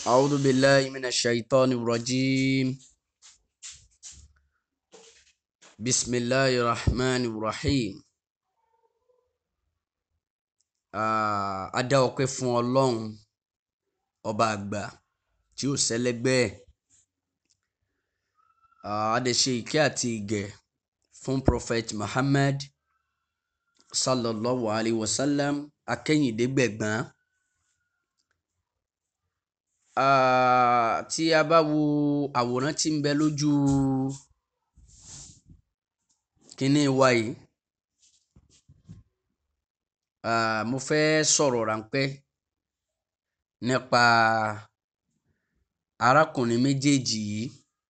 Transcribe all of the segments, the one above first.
أعوذ بالله من الشيطان الرجيم بسم الله الرحمن الرحيم Ah, a dá ọpẹ́ fún Ọlọ́run ọba àgbà tí ó sẹ́lẹ́gbẹ́ ẹ̀ Ah, a dẹ̀ ṣe ìkẹ́ àti ìgẹ̀ fún prophet Muhammad sallallahu alayhi wa sallam akẹ́yìndégbẹ̀gbọ́n Ah, tí a bá wo àwòrán tí ń bẹ lójú kínní wa yìí Ah, mo fẹ́ sọ̀rọ̀ ráńpẹ́ nípa arákùnrin méjèèjì yìí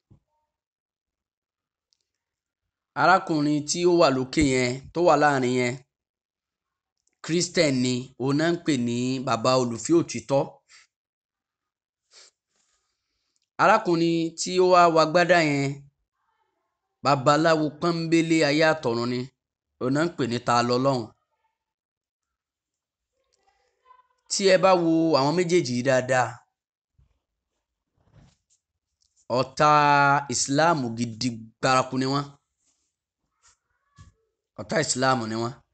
arákùnrin tí ó wà lókè yẹn tó wà láàrin yẹn Christian ni òun náà ń pè ní bàbá olùfẹ́ òtítọ́ arákùnrin tí ó wá wagbádá yẹn babaláwo pọ́nbélé ayé àtọ̀run ni òun náà ń pè ní ta lọ́lọ́run tí ẹ bá wo àwọn méjèèjì yìí dáadáa ọ̀tá ìsìláàmù gidi gbárakú ni wọ́n ọ̀tá ìsìláàmù ni wọ́n.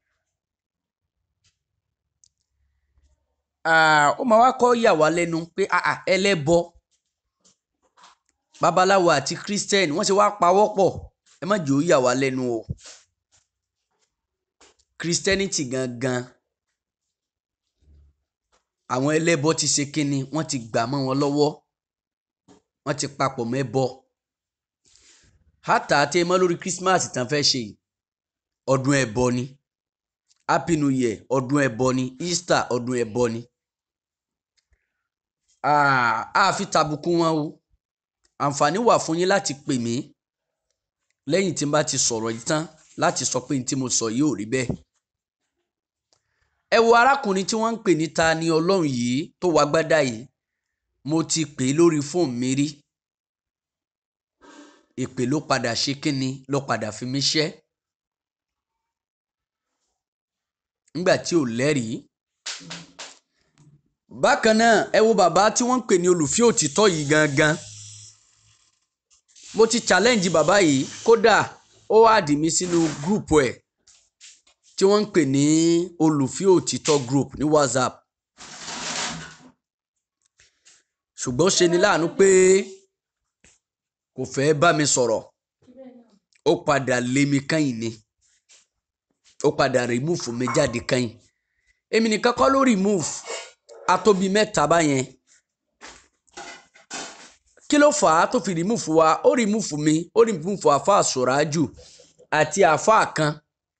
Ah, ó máa wá kọ́ yà wá lẹ́nu pé ah, ah, ẹlẹ́bọ babaláwo àti christian wọ́n ṣe wá pawọ́ pọ̀ ẹ má jẹ́ ó yà wá lẹ́nu o christianity gangan àwọn ẹlẹ́bọ ti ṣe kínni wọ́n ti gbà mọ́ wọn lọ́wọ́ wọ́n ti papọ̀ mẹ́bọ hátà tẹ mọ́ lórí christmas tán fẹ́ ṣe yìí ọdún ẹbọ ni happy new year ọdún ẹbọ ni easter ọdún ẹbọ ni a fi tàbùkù wọn o àǹfààní wà fún yín láti pè mí lẹ́yìn tí n bá ti sọ̀rọ̀ yìí tán láti sọ pé n tí mo sọ yìí ò rí bẹ́ẹ̀ ẹ wo arákùnrin tí wọ́n ń pè ní ta ni ọlọ́run yìí tó wá gbádá yìí mo ti pè é lórí fóònù mi rí ìpè ló padà ṣe kínni ló padà fi mí ṣẹ́ nígbà tí ò lẹ́rìí bákan náà ẹ wo bàbá tí wọ́n ń pè ní olùfẹ́ òtítọ́ yìí gangan mo ti challenge bàbá yìí kódà ó wá dì mí sínú gúrùpù ẹ̀ tí wọ́n ń pè ní olùfẹ́ òtítọ́ group ní whatsapp ṣùgbọ́n ṣe ni láàánú pé kò fẹ́ bá mi sọ̀rọ̀ ó padà lé mi kẹ́yìn ni ó padà remove mi jáde kẹ́yìn èmi nìkan kọ́ ló remove atóbi mẹ́ta báyẹn kí ló fà á tó fi remove wa ó remove mi ó remove àfa àsòrájù àti àfa kan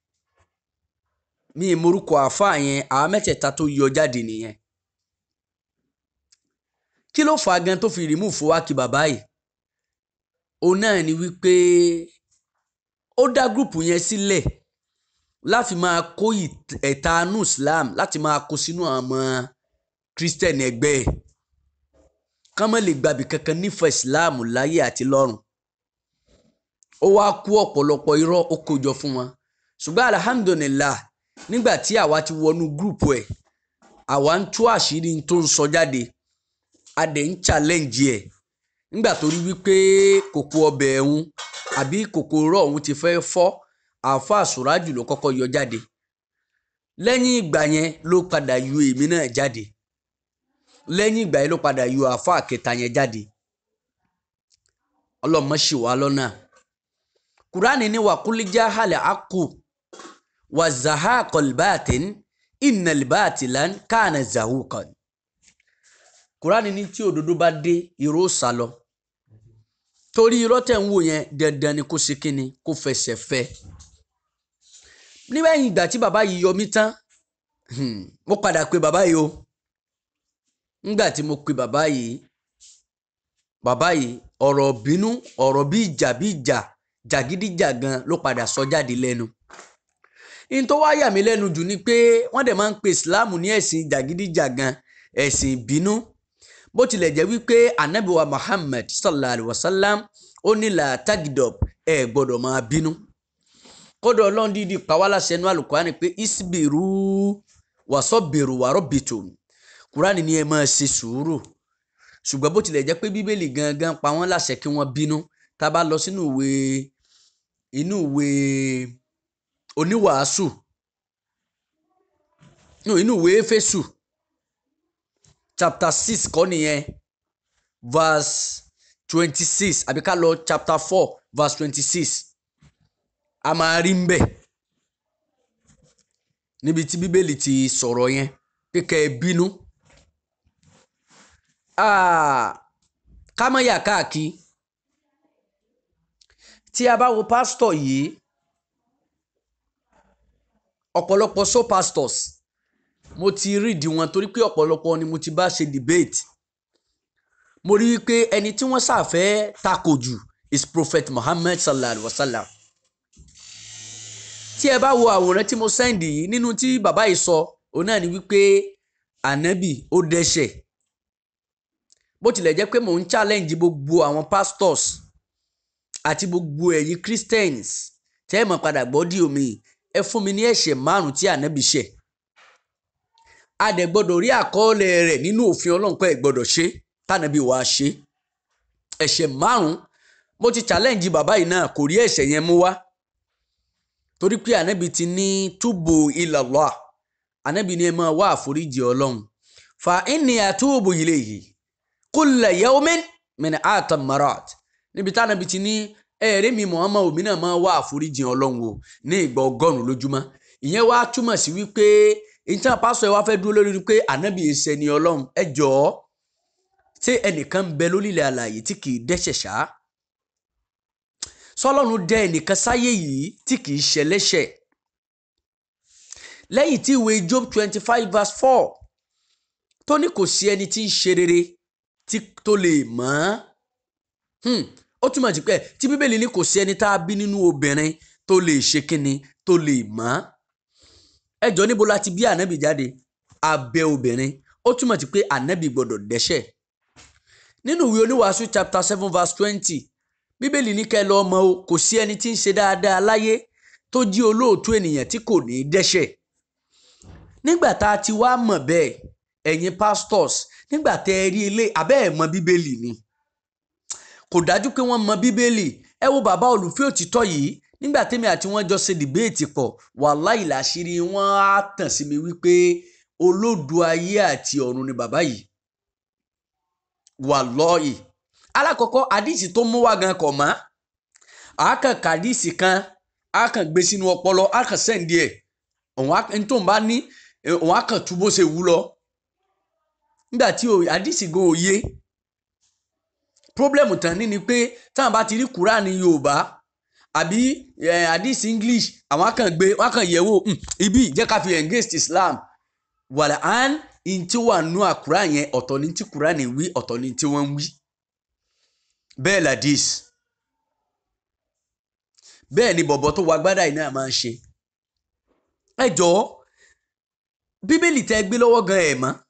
mi ìmorúkọ àáfàá yẹn àwọn mẹ́tẹ̀ẹ̀ta tó yọ jáde nìyẹn kí ló fà á gan tó fi rìmúfù wá kí bàbá yìí òun náà ni wípé ó dá gúrùpù yẹn sílẹ̀ láti máa kó ẹ̀tanú Islam láti máa kó sínú àwọn kírísítẹ̀nì ẹgbẹ́ ẹ̀ ká má lè gbàbí kankan nífẹ̀ẹ́ Islam láyé àti lọ́run ó wá kó ọ̀pọ̀lọpọ̀ irọ́ ó kó jọ fún wọn ṣùgbọ́n alhamdulillah nígbà tí àwa ti wọnú gúrùpù ẹ̀ àwa ń tú àṣírí tó ń sọ jáde a dẹ̀ ń challenge ẹ̀ nígbà tó rí wípé kòkó ọbẹ̀ ẹ̀hún àbí kòkòrò ọ̀hún ti fẹ́ fọ́ àáfà àsùrájù ló kọ́kọ́ yọ jáde lẹ́yìn ìgbà yẹn ló padà yọ èmi náà jáde lẹ́yìn ìgbà yẹn ló padà yọ àáfà kẹta yẹn jáde ọlọ́mọ ṣì wá lọ́nà kúránì ní wàkúlíjà halẹ̀ àkù وزهاق الباطن إن الباطل كان زهوقا Kùránì ní tí òdodo bá dé irọ́ sá lọ torí irọ́ tẹ̀ ń wò yẹn dandan ni kó ṣe kíni kó fẹsẹ̀ fẹ́ nígbẹ̀yìn ìgbà tí bàbá yìí yọ mí tán mo padà pe bàbá yìí o nígbà tí mo pe bàbá yìí bàbá yìí ọ̀rọ̀ bínú ọ̀rọ̀ bí ìjà bí ìjà jàgídíjàgan ló padà sọ jáde lẹ́nu in tó wá yà mí lẹ́nu jù ni pé wọ́n dẹ̀ máa ń pe islam ní ẹ̀sìn jàgídíjàgan ẹ̀sìn ìbínú bó tilẹ̀ jẹ́ wípé anabiwa muhammad sallallahu alayhi wa sallam ó ní la tagidop ẹ gbọ́dọ̀ máa bínú kódà ọlọ́run dídì pàwọ́láṣẹ inú àlùkùránì pé isbiru wàsọ́bìrù wàrọ́bìtò kùránì ni ẹ máa ṣe sùúrù ṣùgbọ́n bó tilẹ̀ jẹ́ pé bíbélì gangan pa wọ́n láṣẹ kí wọ́n bínú tá a bá lọ sínú ìwé inú ìwé oníwàásù no inú ìwé éfésù chapter six kọ́ nìyẹn verse twenty six àbí ká lọ chapter four verse twenty six a máa rí ń bẹ̀ níbi tí bíbélì ti sọ̀rọ̀ yẹn pé kẹ́ ẹ bínú ká má yà káàkiri tí a bá wo pásítọ̀ yìí ọ̀pọ̀lọpọ̀ so pastors mo ti rídi wọn torí pé ọ̀pọ̀lọpọ̀ ni mo ti bá ṣe debate mo rí i pé ẹni tí wọ́n ṣàfẹ́ takò jù is prophet muhammad sallallahu alaihi wa sallam tí ẹ bá wo àwòrán tí mo sẹ́ndì yìí nínú tí bàbá yìí sọ òun náà ni wípé ànábì ó dẹ́ṣẹ̀ bó tilẹ̀ jẹ́ pé mò ń challenge gbogbo àwọn pastors àti gbogbo ẹ̀yin christians tẹ́ ẹ mọ̀ padà gbọ́ dí omi ẹ fún mi ní ẹ̀ṣẹ̀ márùn tí ànábì ṣẹ̀ a dẹ̀ gbọ́dọ̀ rí àkọọ́lẹ̀ rẹ̀ nínú òfin ọlọ́run pé ẹ gbọ́dọ̀ ṣe tànàbí wàá ṣe ẹ̀ṣẹ̀ márùn mo ti challenge bàbá yìí náà kò rí ẹ̀ṣẹ̀ yẹn mú wá torí pé ànábì ti ní túbù ilallah ànábì ní ẹ máa wá àforíjì ọlọ́run fa inni atubu ilayhi kulla yawmin min atam marat níbi tí ànábì ti ní ẹ̀rí mi Muhammad omi náà máa wá àforíjì ọlọ́run o ní ìgbà ọgọ́rùn-ún lójúmọ́ ìyẹn wá túmọ̀ sí wípé ìtàn pásọ ẹ wá fẹ́ dúró lórí pé ànábì ẹsẹ̀ ni ọlọ́run ẹ jọ̀ọ́ ṣé ẹnìkan ń bẹ lórílẹ̀ àlàyé tí kì í dẹ́ṣẹ̀ ṣá sọlọ́run dẹ ẹnìkan sáyé yìí tí kì í ṣẹlẹ́ṣẹ̀ lẹ́yìn tí ìwé Job twenty five verse four tó ní kò sí ẹni tí ń ṣe rere tí tó lè mọ̀ ọ́n ó túmọ̀ sí pé tí bíbélì ní kò sí ẹni tá a bí nínú obìnrin tó lè ṣe kínni tó lè mọ̀ ọ́n ẹjọ́ níbo la ti bí ànábì jáde abẹ́ obìnrin ó túmọ̀ sí pé ànábì gbọ́dọ̀ dẹ́ṣẹ̀ nínú ìwé oníwàásù chapter seven verse twenty bíbélì ní kẹ́ lọ́ọ́ mọ̀ o kò sí ẹni tí ń ṣe dáadáa láyé tó jí olóòtú ènìyàn tí kò ní í dẹ́ṣẹ̀ nígbà tá a ti wá mọ̀ bẹ́ẹ̀ ẹ̀yin pastors nígbà tẹ́ ẹ rí ilé abẹ́ ẹ̀ mọ̀ bíbélì ni kò dájú pé wọ́n mọ̀ bíbélì ẹ wo bàbá olùfẹ́ òtítọ́ yìí nígbà tẹ́mi àti wọ́n jọ ṣe dìbéètì pọ̀ wàláì làṣírí wọn á tàn sí mi wípé olódù ayé àti ọ̀run ni bàbá yìí wàlọ́ọ̀yì alákọ̀ọ́kọ́ àdìsí tó mú wá gan kọ̀ mọ́ àákàn kàdìsí kan àákàn gbé sínú ọpọlọ àákàn sẹ́ǹdì ẹ̀ òun tó ń bá ní òun àákàn tú bó ṣe wú lọ nígbà tí àdìsí gan òye pírọ́blẹ̀mù tán ní ni pé táwọn bá ti rí kúránì yorùbá àbí àdìsí english àwọn àákàn gbé wọn àákàn yẹ̀wò ibi jẹ́ ká fi engage islam wàlà án in tí wà nú àkùrá yẹn ọ̀tọ̀ ní tí kúránì wí ọ̀tọ̀ ní tí wọ́n ń wí bẹ́ẹ̀ ladis bẹ́ẹ̀ ni bọ̀bọ̀ tó wà gbádà yìí náà máa ń ṣe ẹ jọ̀ọ́ bíbélì tẹ́ gbé lọ́wọ́ gan ẹ̀ mọ́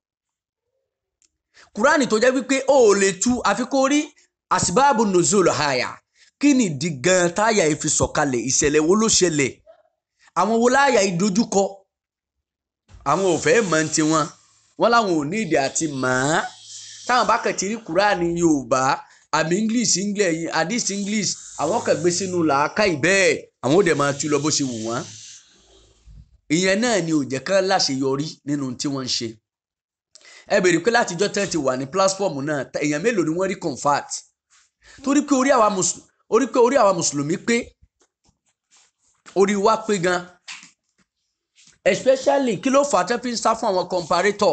kúránì tó jẹ́ wípé ó lè tú àfi kó rí àsìbáàbù nùzúl àyà kí ni ìdí gan táyà ìfi sọ̀kalẹ̀ ìṣẹ̀lẹ̀ wo ló ṣẹlẹ̀ àwọn wo láyà ìdojúkọ àwọn ò fẹ́ mọ̀ ti wọn wọn làwọn ò ní ìdí àti mọ̀ ọ́n táwọn bá kàn ti rí kúránì yorùbá àmì english english hadith english àwọn kan gbé sínú làákà ìbẹ́ẹ̀ àwọn ò dẹ̀ máa tú lọ bó ṣe wù wọ́n ìyẹn náà ni ò jẹ́ kán láṣeyọrí nínú tí wọ́n ń ṣe ẹ bèrè pé látijọ́ tẹ́ ti wà ní platform náà èèyàn mélòó ni wọ́n rí convert torí pé orí àwa mùsùlùmí orí pé orí àwa mùsùlùmí pé orí wa pé gan especially kí ló fà á tẹ́ fi ń sá fún àwọn comparator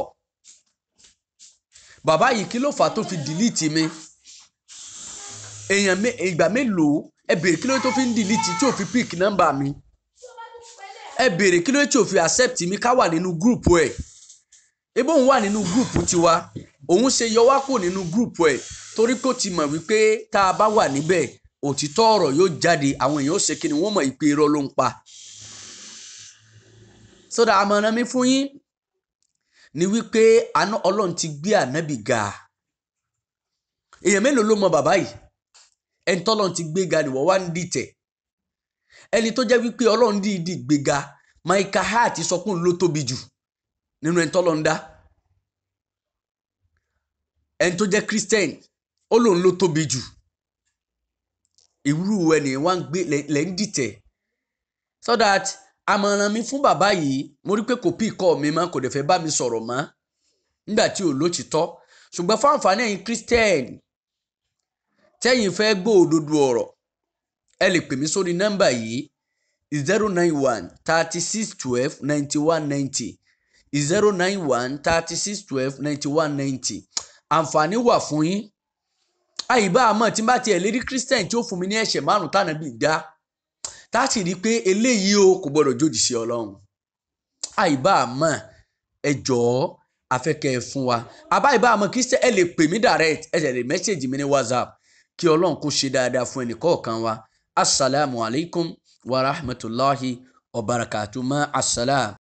bàbá yìí kí ló fà á tó fi delete mi èèyàn ìgbà mélòó ẹ bèrè kí ló tó fi ń delete tí ò fi pick number mi ẹ bèrè kí ló tí ò fi accept mi ká wà nínú group ẹ ebó òun wà nínú group tiwa òun ṣe yọ wá kù nínú group ẹ torí pé ó ti mọ̀ wípé tá a bá wà níbẹ̀ òtítọ́ ọ̀rọ̀ yóò jáde àwọn èèyàn ó ṣe kí ni wọ́n mọ̀ ìpè irọ́ ló ń pa sódà àmọ̀ràn mi fún yín ni wípé àná ọlọ́run ti gbé ànábì ga èèyàn mélòó ló mọ bàbá yìí ẹni tọ́lọ́run ti gbé ga nìwọ́ wá ń dìtẹ̀ ẹni tó jẹ́ wípé ọlọ́run dìídì gbéga Michael Hart sọ pé òun ló tóbi jù nínú ẹni tọ́lọ́run dá ẹni tó jẹ́ christian ó lòun ló tóbi jù ìwúrú ẹni wá ń gbé lẹ́ ń dìtẹ̀ so that àmọ̀ràn mi fún bàbá yìí mo rí pé kò pí ìkọ́ mi mọ́ kò dẹ̀ fẹ́ bá mi sọ̀rọ̀ mọ́ nígbà tí ò lótìtọ́ ṣùgbọ́n fún àǹfààní ẹ̀yin christian tẹ́yìn fẹ́ gbọ́ òdodo ọ̀rọ̀ ẹ lè pè mí sórí nọ́mbà yìí zero nine one thirty six twelve ninety one ninety zero nine one thirty six twelve ninety one ninety àǹfààní wà fún yín àyíbá àmọ́ tí n bá tiẹ̀ lérí christian tí ó fún mi ní ẹ̀ṣẹ̀ márùn tánà bí dá tá a sì rí i pé eléyìí o kò gbọdọ̀ jòdì sí ọlọ́run àyíbá àmọ́ ẹ jọ̀ọ́ afẹ́kẹ́ ẹ fún wa àbá ìbá àmọ́ christian ẹ lè pè mí direct ẹ lè mẹ́sẹ̀gì mi ní whatsapp kí ọlọ́run kó ṣe dáadáa fún ẹnì kọ̀ọ̀kan wa asalaamualeykum wa rahmatulahi wa barakatuh ma asalaam.